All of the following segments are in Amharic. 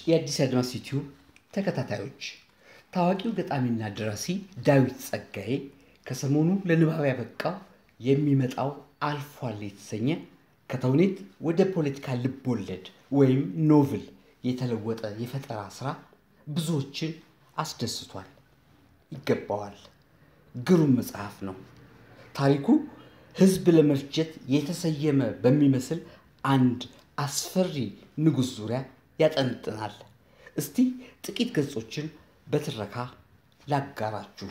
የአዲስ አድማስ ዩቲዩብ ተከታታዮች ታዋቂው ገጣሚና ደራሲ ዳዊት ጸጋዬ ከሰሞኑ ለንባብ ያበቃው የሚመጣው አልፏል የተሰኘ ከተውኔት ወደ ፖለቲካ ልብ ወለድ ወይም ኖቭል የተለወጠ የፈጠራ ስራ ብዙዎችን አስደስቷል። ይገባዋል። ግሩም መጽሐፍ ነው። ታሪኩ ህዝብ ለመፍጀት የተሰየመ በሚመስል አንድ አስፈሪ ንጉሥ ዙሪያ ያጠንጥናል። እስቲ ጥቂት ገጾችን በትረካ ላጋራችሁ።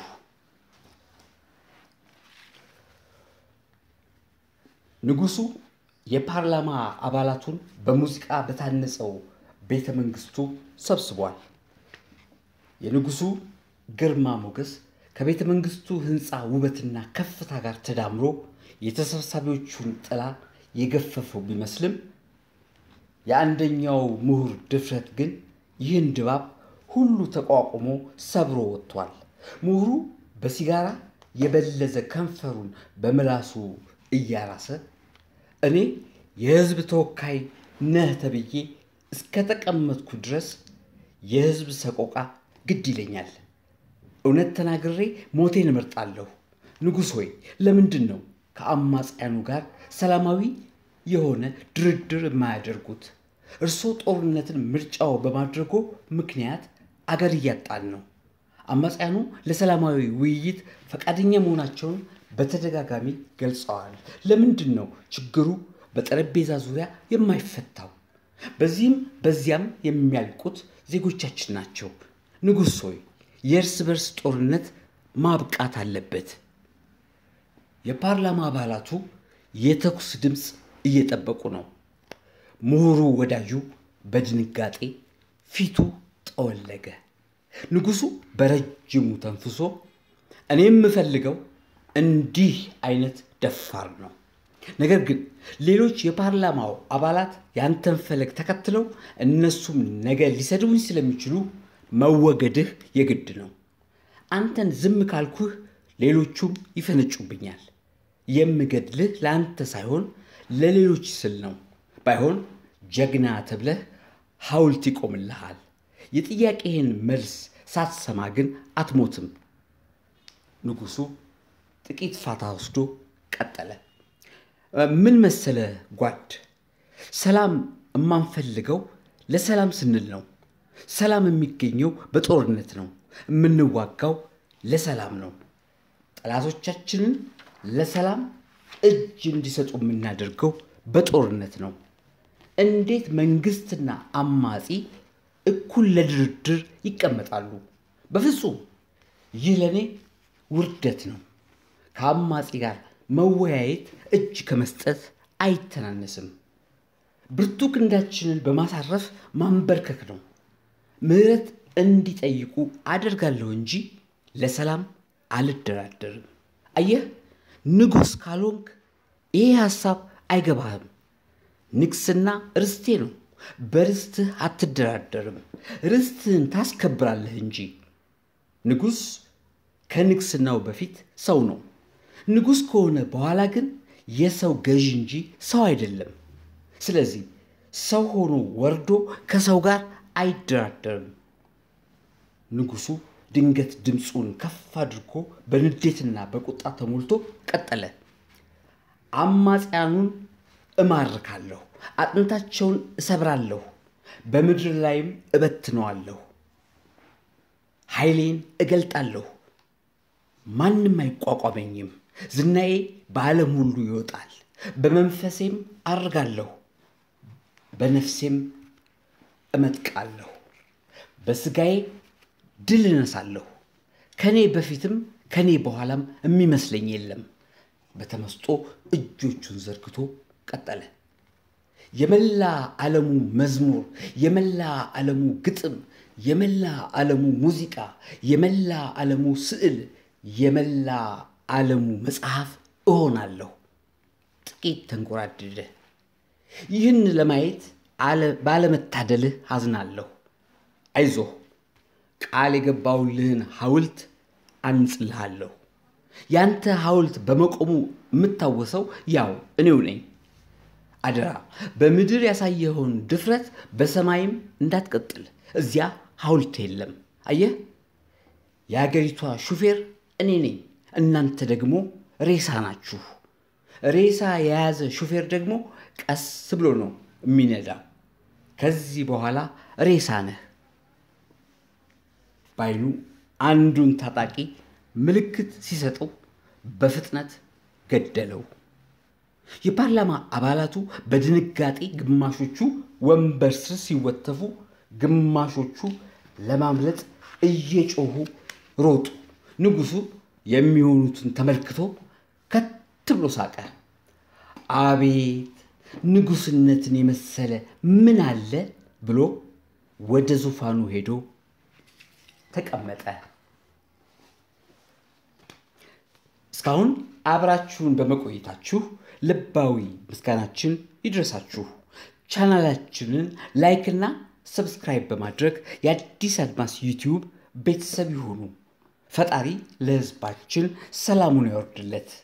ንጉሱ የፓርላማ አባላቱን በሙዚቃ በታነጸው ቤተ መንግስቱ ሰብስቧል። የንጉሱ ግርማ ሞገስ ከቤተ መንግስቱ ህንፃ ውበትና ከፍታ ጋር ተዳምሮ የተሰብሳቢዎቹን ጥላ የገፈፈው ቢመስልም የአንደኛው ምሁር ድፍረት ግን ይህን ድባብ ሁሉ ተቋቁሞ ሰብሮ ወጥቷል። ምሁሩ በሲጋራ የበለዘ ከንፈሩን በምላሱ እያራሰ እኔ የህዝብ ተወካይ ነህ ተብዬ እስከተቀመጥኩ ድረስ የህዝብ ሰቆቃ ግድ ይለኛል። እውነት ተናግሬ ሞቴን እመርጣለሁ። ንጉሥ ሆይ ለምንድን ነው ከአማጽያኑ ጋር ሰላማዊ የሆነ ድርድር የማያደርጉት? እርስዎ ጦርነትን ምርጫው በማድረጎ ምክንያት አገር እያጣን ነው። አማጽያኑ ለሰላማዊ ውይይት ፈቃደኛ መሆናቸውን በተደጋጋሚ ገልጸዋል። ለምንድን ነው ችግሩ በጠረጴዛ ዙሪያ የማይፈታው? በዚህም በዚያም የሚያልቁት ዜጎቻችን ናቸው። ንጉሥ ሆይ የእርስ በርስ ጦርነት ማብቃት አለበት። የፓርላማ አባላቱ የተኩስ ድምፅ እየጠበቁ ነው። ምሁሩ ወዳጁ በድንጋጤ ፊቱ ጠወለገ። ንጉሱ በረጅሙ ተንፍሶ እኔ የምፈልገው እንዲህ አይነት ደፋር ነው። ነገር ግን ሌሎች የፓርላማው አባላት ያንተን ፈለግ ተከትለው እነሱም ነገ ሊሰድቡኝ ስለሚችሉ መወገድህ የግድ ነው። አንተን ዝም ካልኩህ ሌሎቹም ይፈነጩብኛል። የምገድልህ ለአንተ ሳይሆን ለሌሎች ስል ነው። ባይሆን ጀግና ተብለህ ሐውልት ይቆምልሃል። የጥያቄህን መልስ ሳትሰማ ግን አትሞትም። ንጉሱ ጥቂት ፋታ ወስዶ ቀጠለ። ምን መሰለ ጓድ፣ ሰላም የማንፈልገው ለሰላም ስንል ነው። ሰላም የሚገኘው በጦርነት ነው። የምንዋጋው ለሰላም ነው። ጠላቶቻችንን ለሰላም እጅ እንዲሰጡ የምናደርገው በጦርነት ነው። እንዴት መንግስትና አማጺ እኩል ለድርድር ይቀመጣሉ? በፍጹም ይህ ለእኔ ውርደት ነው። ከአማጺ ጋር መወያየት እጅ ከመስጠት አይተናነስም። ብርቱ ክንዳችንን በማሳረፍ ማንበርከክ ነው። ምህረት እንዲጠይቁ አደርጋለሁ እንጂ ለሰላም አልደራደርም። አየህ፣ ንጉሥ ካልሆንክ ይሄ ሐሳብ አይገባህም። ንግስና ርስቴ ነው። በርስትህ አትደራደርም። ርስትህን ታስከብራለህ እንጂ። ንጉሥ ከንግስናው በፊት ሰው ነው። ንጉሥ ከሆነ በኋላ ግን የሰው ገዥ እንጂ ሰው አይደለም። ስለዚህ ሰው ሆኖ ወርዶ ከሰው ጋር አይደራደርም። ንጉሱ ድንገት ድምፁን ከፍ አድርጎ በንዴትና በቁጣ ተሞልቶ ቀጠለ። አማጽያኑን እማርካለሁ፣ አጥንታቸውን እሰብራለሁ፣ በምድር ላይም እበትነዋለሁ። ኃይሌን እገልጣለሁ፣ ማንም አይቋቋመኝም። ዝናዬ በዓለም ሁሉ ይወጣል። በመንፈሴም አርጋለሁ፣ በነፍሴም እመጥቃለሁ። በስጋዬ ድል እነሳለሁ። ከኔ በፊትም ከኔ በኋላም የሚመስለኝ የለም። በተመስጦ እጆቹን ዘርግቶ ቀጠለ። የመላ ዓለሙ መዝሙር፣ የመላ ዓለሙ ግጥም፣ የመላ ዓለሙ ሙዚቃ፣ የመላ ዓለሙ ስዕል፣ የመላ ዓለሙ መጽሐፍ እሆናለሁ። ጥቂት ተንጎራደደ። ይህን ለማየት ባለመታደልህ አዝናለሁ። አይዞህ፣ ቃል የገባውልህን ሐውልት አንጽልሃለሁ። ያንተ ሐውልት በመቆሙ የምታወሰው ያው እኔው ነኝ። አደራ በምድር ያሳየኸውን ድፍረት በሰማይም እንዳትቀጥል እዚያ ሐውልት የለም። አየህ፣ የአገሪቷ ሹፌር እኔ ነኝ፣ እናንተ ደግሞ ሬሳ ናችሁ። ሬሳ የያዘ ሹፌር ደግሞ ቀስ ብሎ ነው የሚነዳ። ከዚህ በኋላ ሬሳ ነህ። ባይኑ አንዱን ታጣቂ ምልክት ሲሰጠው በፍጥነት ገደለው። የፓርላማ አባላቱ በድንጋጤ ግማሾቹ ወንበር ስር ሲወተፉ፣ ግማሾቹ ለማምለጥ እየጮሁ ሮጡ። ንጉሡ የሚሆኑትን ተመልክቶ ከት ብሎ ሳቀ። አቤት ንጉሥነትን የመሰለ ምን አለ ብሎ ወደ ዙፋኑ ሄዶ ተቀመጠ። እስካሁን አብራችሁን በመቆየታችሁ ልባዊ ምስጋናችን ይድረሳችሁ። ቻናላችንን ላይክና ሰብስክራይብ በማድረግ የአዲስ አድማስ ዩቲዩብ ቤተሰብ ይሁኑ። ፈጣሪ ለሕዝባችን ሰላሙን ያወርድለት።